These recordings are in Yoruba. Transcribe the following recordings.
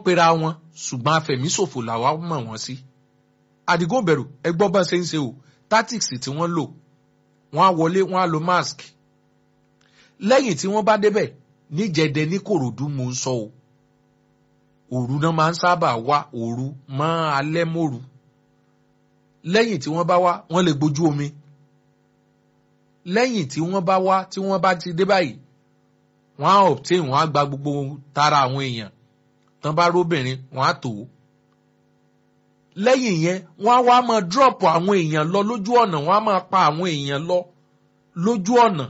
pera wọn ṣùgbọ́n afẹ̀míṣòfò làwa mọ̀ wọ́n sí. àdìgún bẹ̀rù ẹgbọ́n bá ṣe ń ṣe o tactics tí wọ́n lò wọ́n á wọlé wọ́n á lo mask. lẹ́yìn tí wọ́n bá débẹ̀ níjẹ̀dẹ̀ ní kòròdú mò ń sọ o òru náà máa ń sábà wá òru mọ́ alẹ́ mòru lẹ́yìn tí wọ́n bá wá wọ́n lè gbójú omi lẹ́yìn tí wọ́n bá wá tí wọ́n bá ti dé báyìí wọ́n á obtain wọ́n á gba gbogbo tara àwọn èèyàn tán bá róbìnrin wọ́n á tò ó lẹ́yìn yẹn wọ́n á wá máa drop àwọn èèyàn lọ lójú ọ̀nà wọ́n á máa pa àwọn èèyàn lọ lójú ọ̀nà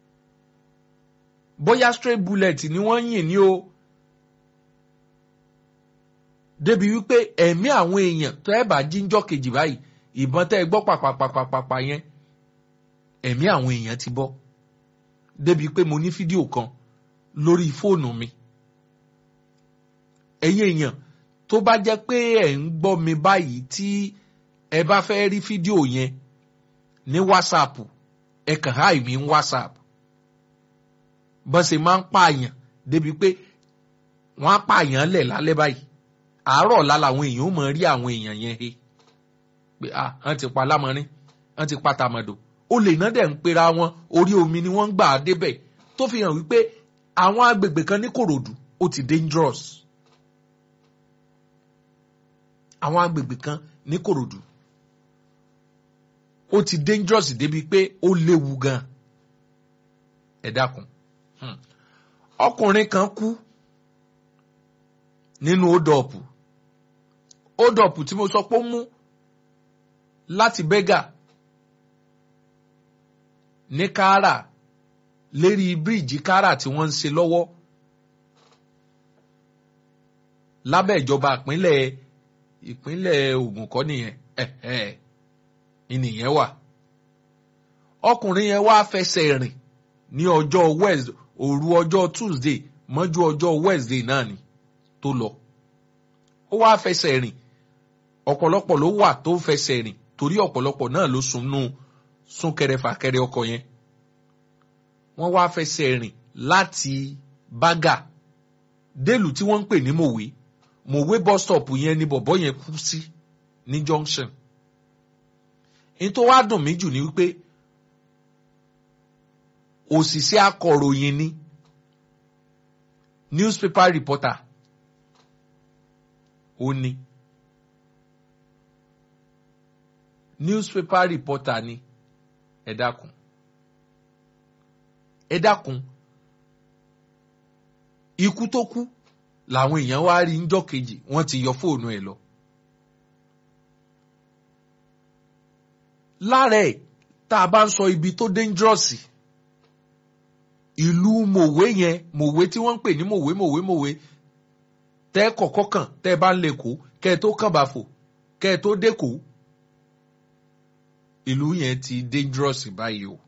bóyá straight bullet ni wọ́n yìn ní o débi wípé ẹ̀mí àwọn èèyàn tó ẹ̀ bá jíjọ́ kejì báyìí ìbọn tẹ́ ẹ gbọ́ pàpàpàpàpà yẹn ẹ̀mí àwọn èèyàn ti bọ́ débi pé mo ní fídíò kan lórí fóònù mi ẹ̀yin èèyàn tó bá jẹ́ pé ẹ̀ ń gbọ́ mi báyìí tí ẹ bá fẹ́ rí fídíò yẹn ní whatsapp ẹ kàn háì mi ní whatsapp bọ́n ṣe máa ń pààyàn débi pé wọ́n á pààyàn lẹ̀ lálẹ́ báyìí àárọ̀ ọ̀la làwọn èèyàn ó mọ̀ rí àwọn èèyàn yẹn he pé ah wọ́n ti pa lámọ́rin wọ́n ti pa tàmọ̀dò olè náà dẹ̀ ń pera wọn orí omi ni wọ́n ń gbà á débẹ̀ tó fi hàn wípé àwọn agbègbè kan ní kòròdú ó ti dangerous àwọn agbègbè kan ní kòròdú ó ti dangerous débi pé ó léwu gan ẹ dákun ọkùnrin kan kú nínú ódọ̀pù ódọ̀pù tí mo sọ pé ó mú láti bẹ́gà ní káárà lérí bíríìjì káárà tí wọ́n ń ṣe lọ́wọ́ lábẹ́ ìjọba ìpínlẹ̀ ìpínlẹ̀ Ògùn kọ́ nìyẹn ẹ̀ẹ́ ìnìyẹn wà ọkùnrin yẹn wá fẹsẹ̀ rìn ní ọjọ́ Wednesday òru ọjọ́ Tuesday mọ́jú ọjọ́ Wednesday náà ni tó lọ ó wá fẹsẹ̀ rìn ọ̀pọ̀lọpọ̀ ló wà tó fẹsẹ̀ rìn torí ọ̀pọ̀lọpọ̀ náà ló sunú súnkẹrẹ fàkẹrẹ ọkọ̀ yẹn wọ́n wá fẹsẹ̀ rìn láti bágà délùú tí wọ́n ń pè ní mòwe mòwe bus stop yẹn ni bọ̀bọ́ yẹn kú sí ní junction ní tó wá dùn mí jù ni wípé òṣìṣẹ́ akọ̀ròyìn ni newspaper reporter ó ní newspaper reporter ni ẹ dákun ẹ dákun ikú tó kú làwọn èèyàn wá rí njọ́ kejì wọ́n ti yọ fóònù ẹ̀ lọ. lára ẹ̀ tá a bá ń sọ ibi tó dangerous ìlú mòwe yẹn mòwe tí wọ́n ń pè ní mòwe mòwe mòwe tẹ́ kọ̀kọ́ kàn tẹ́ bá ń lè kó kẹ́ ẹ tó kàn bá fò kẹ́ ẹ tó dé kó ìlú yẹn ti dangerous báyìí o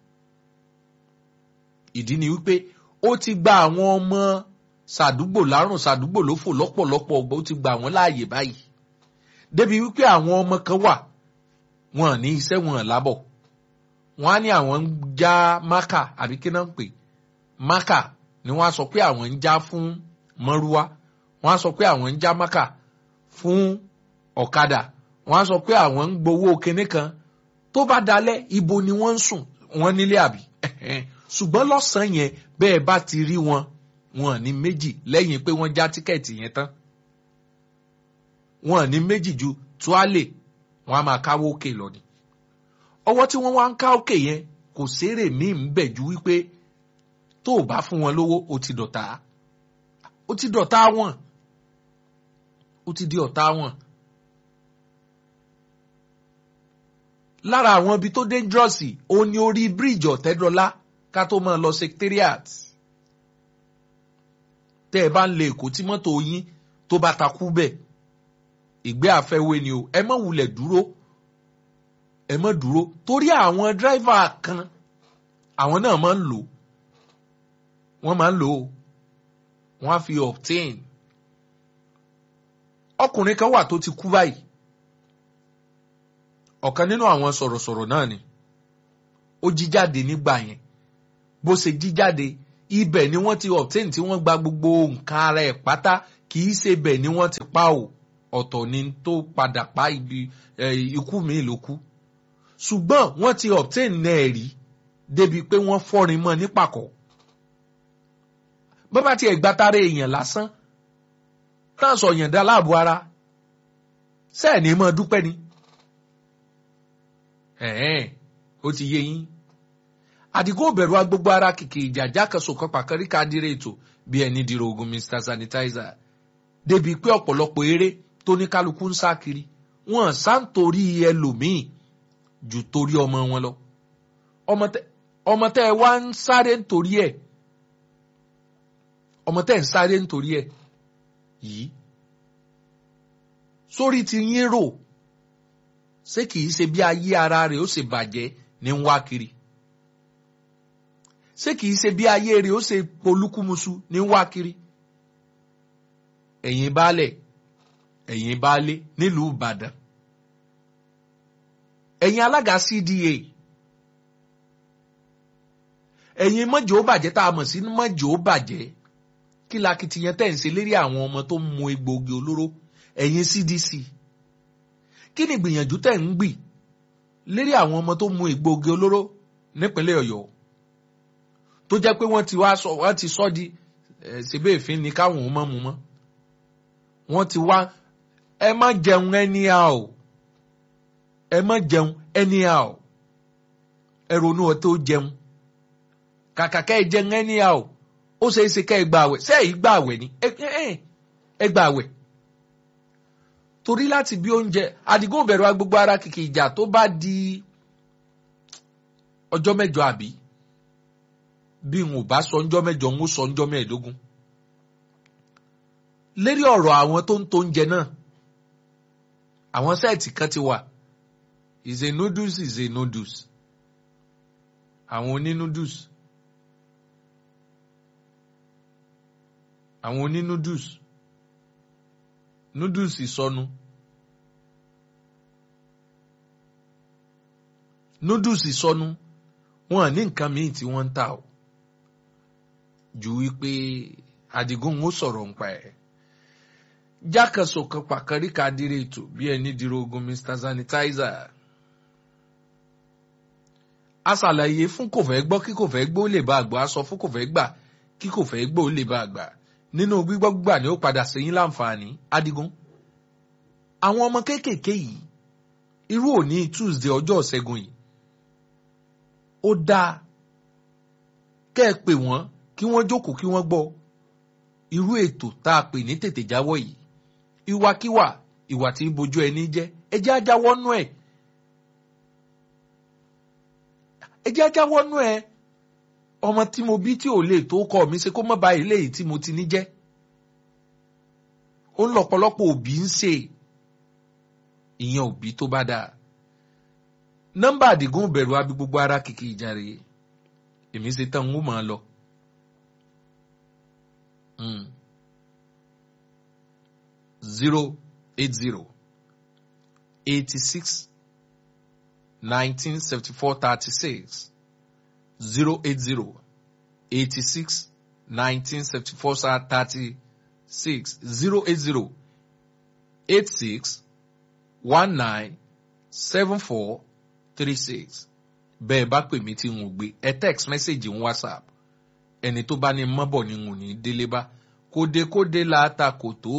ìdí ni wípé ó ti gba àwọn ọmọ sàdúgbò lárùn sàdúgbò ló fò lọ́pọ̀lọpọ̀ ọgbà ó ti gba àwọn láàyè báyìí débi wípé àwọn ọmọ kan wà wọn ní iṣẹ́ wọn lábọ̀ wọn á ní àwọn ń já mákà àbí kí náà ń pè mákà ni wọ́n á sọ pé àwọn ń já fún mọ́rúwá wọ́n á sọ pé àwọn ń já mákà fún ọ̀kadà wọ́n á sọ pé àwọn ń gbowó kinní kan tó bá dalẹ̀ ibo ni wọ́n ń sùn wọ́n nílé àbí ṣùgbọ́n lọ́sàn-án yẹn bẹ́ẹ̀ bá ti rí wọn wọn ní méjì lẹ́yìn pé wọ́n já tíkẹ́ẹ̀tì yẹn tán wọn ní méjì ju tuálè wọn a máa káwó òkè lọ ni ọwọ́ tí wọ́n wá ń ká òkè yẹn kò sérè míì ń bẹ̀ ju wípé tó o bá fún wọn lówó o ti dọ̀tá o ti dọ̀tá wọn o ti di ọ̀tá wọn. lára àwọn ibi tó dangerous ó ní orí bíríìjì ọ̀tẹ́dọ́lá ká tó máa lọ secretariat tẹ́ ẹ bá ń lè èkó tí mọ́tò yín tó bá takú bẹ́ẹ̀ ìgbé àfẹ́wé ni o ẹ má wulẹ̀ dúró ẹ má dúró torí àwọn dírẹ́fà kan àwọn náà máa ń lò wọ́n máa ń lò ó wọ́n á fi obtain ọkùnrin kan wà tó ti kú báyìí ọ̀kan nínú àwọn sọ̀rọ̀sọ̀rọ̀ náà ni ó jí jáde nígbà yẹn bó ṣe jí jáde ibẹ̀ ni wọ́n ti obtain tí wọ́n gba gbogbo nǹkan ara ẹ̀ pátá kì í ṣe bẹ́ẹ̀ ni wọ́n ti pa o ọ̀tọ̀ ni tó padà pa ibi ikú mi ló kú ṣùgbọ́n wọ́n ti obtain náà rí débi pé wọ́n fọ́rin mọ́ nípàkọ́ bọ́bá tiẹ̀ gbátáré èèyàn lásán náà sọ yàn dá láàbò ara sẹ́ẹ̀ ní mọ́ dúpẹ́ ni ẹ̀ẹ́n ó ti yé yín àdìgún òbẹ̀rù agbogbo ara kìkì ìjà jákèsò kan pàkárí kádìrè ètò bí ẹni dìrò ogun mr sanitizer débi pé ọ̀pọ̀lọpọ̀ eré tó ní kálukú ń sá kiri wọn sá ń torí ẹlòmíì jù torí ọmọ wọn lọ ọmọ tẹ ẹ wá ń sáré nítorí ẹ ọmọ tẹ ẹ ń sáré nítorí ẹ yìí sórí ti yín rò ṣé kìí ṣe bí ayé ara rẹ̀ ó ṣe bàjẹ́ ní ń wá kiri ṣé kìí ṣe bí ayé rẹ̀ ó ṣe polúkúmuṣu ní ń wá kiri ẹ̀yin baálẹ̀ ẹ̀yin baálé nílùú Ìbàdàn ẹ̀yin alága CDA ẹ̀yin mọ́jọ́ ó bàjẹ́ tá a mọ̀ sí mọ́jọ́ ó bàjẹ́ kí lakitiyan tẹ̀ ń ṣe lérí àwọn ọmọ tó ń mu egbòogi olóró ẹ̀yin CDC kí ni ìgbìyànjú tẹ̀ ń gbì lérí àwọn ọmọ tó ń mu egbòogi olóró nípínlẹ̀ Ọ̀yọ́ tó jẹ́ pé wọ́n ti wá sọ wọ́n ti sọ di ṣèbé ìfín ni káwọn ò mọ̀ mu mọ́ wọ́n ti wá ẹ má jẹun anyhow ẹ má jẹun anyhow ẹ ronú ọ tó jẹun kàkà ká ẹ jẹun anyhow ó ṣeé ṣe ká ẹ gba àwẹ̀ ṣé èyí gba àwẹ̀ ni ẹ gba àwẹ̀ torí láti bí oúnjẹ Àdìgún bẹ̀rù agbègbè ara kìkì ìjà tó bá di ọjọ́ mẹ́jọ àbí bí n ò bá sọ ọjọ́ mẹ́jọ n ó sọ ọjọ́ mẹ́ẹ̀ẹ́dógún lérí ọ̀rọ̀ àwọn tó ń tó oúnjẹ náà àwọn sẹ́ẹ̀tì kan ti wà is a noodles is a noodles àwọn oní noodles àwọn oní noodles noodles ìsọnu noodles ìsọnu wọn ní nǹkan míì tí wọ́n ń tà ó ju wípé Àdìgún ó sọ̀rọ̀ nípa ẹ̀ jákèsò kan pàkárí kadire ètò bí ẹni dìrò ogun Mr Sanitizer a ṣàlàyé fún kò fẹ́ gbọ́ kí kò fẹ́ gbọ́ ó lè bá àgbà a sọ fún kò fẹ́ gbà kí kò fẹ́ gbọ́ ó lè bá àgbà nínú gbígbọ́ gbà ni ó padà sẹ́yìn láǹfààní Àdìgún àwọn ọmọ kéékèèké yìí irú òní Tuesday ọjọ́ ìṣẹ́gun yìí ó dáa kẹ́ ẹ pè wọ́n kí wọ́n jókòó kí wọ́n gbọ́ irú ètò tá a pè ní tètè jáwọ́ yìí ìwàkiwà ìwà tí ń bojú ẹni jẹ́ ẹ jẹ́ ajáwọ́ nú ẹ̀ ẹ jẹ́ ajáwọ́ nú ẹ̀ ọmọ tí mo bí tí ò lè tó kọ́ mi ṣe kó má ba ilé yìí tí mo ti ní jẹ́ ó ń lọ́pọ̀lọpọ̀ òbí ń ṣe ìyẹn òbí tó bá dáa nọ́mbà Àdìgún bẹ̀rù abi gbogbo ara kìkì ìjà rèé èmi ṣe tán ń wò máa lọ. zero eight zero eighty six nineteen seventy four thirty six zero eight zero eighty six nineteen seventy four thirty six zero eight zero eight six one nine seven four three six bẹ́ẹ̀ bá pè mí tí n ò gbé ẹ text message ń whatsapp ẹni tó bá ní mọ́bọ̀ ni n ò ní délé bá kódekóde la ta kò tó